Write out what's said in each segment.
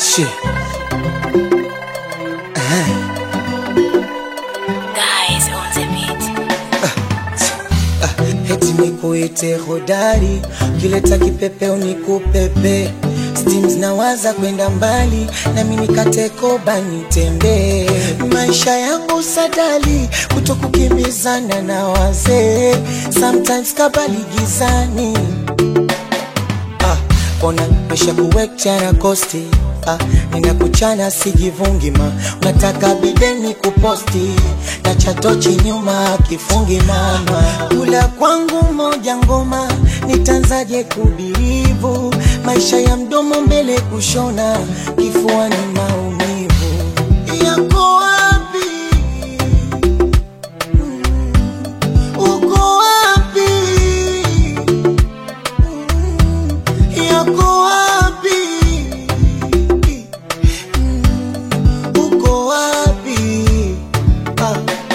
Shit. Guys on the beat. Heti nikuite hodari, kileta kipepeo nikupepe. Steams nawaza kwenda mbali, nami nikate koba nitembee. Maisha yangu sadali, kutokukimbizana na wazee. Sometimes kabali gizani ah, ona maisha kuwekchana kosti ah, ninakuchana sijivungi ma unataka bideni kuposti na chatochi nyuma kifungi mama kula kwangu moja ngoma nitanzaje kubirivu maisha ya mdomo mbele kushona kifuani maumivu yako wapi uko wapi yako wapi? Mm, Uko wapi? Ah.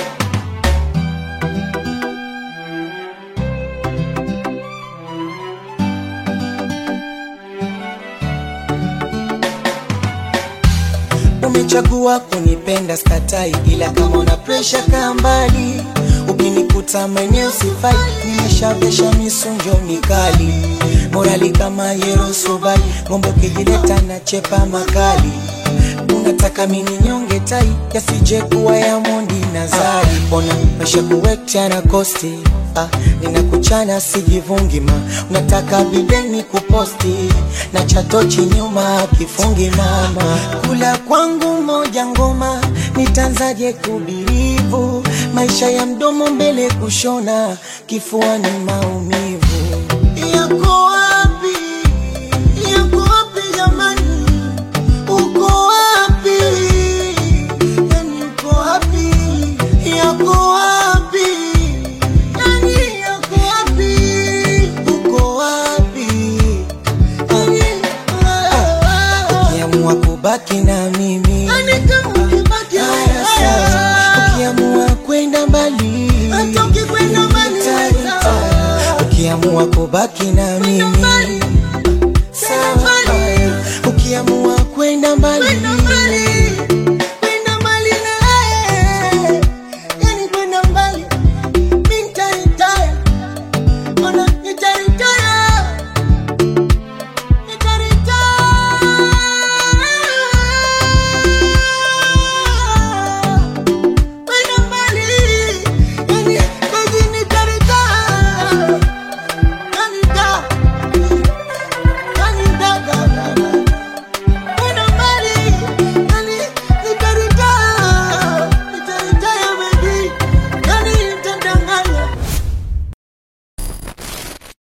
Umechagua kunipenda skatai, ila kama una presha kaa mbali. Ukinikuta maeneo sifai, nimeshavesha misunjo mikali, morali kama Yerosobali, ngombe ukijileta na chepa makali. Unataka mini nyonge tai, yasije kuwa ya mondi na zari. Ona maisha kuwekcha na kosti Ah, ninakuchana sijivungi ma unataka bideni kuposti na chatochi nyuma kifungi mama kula kwangu moja ngoma nitanzaje kubirivu maisha ya mdomo mbele kushona kifuani maumivu yako wapi yako wapi jamani uko wapi yani uko wapi yako wapi yani yako wapi uko wapi ukiamua kubaki na mimi haya sawa. ukiamua kwenda mbali Hata ukikwenda mbali, Nita- nita. ukiamua kubaki na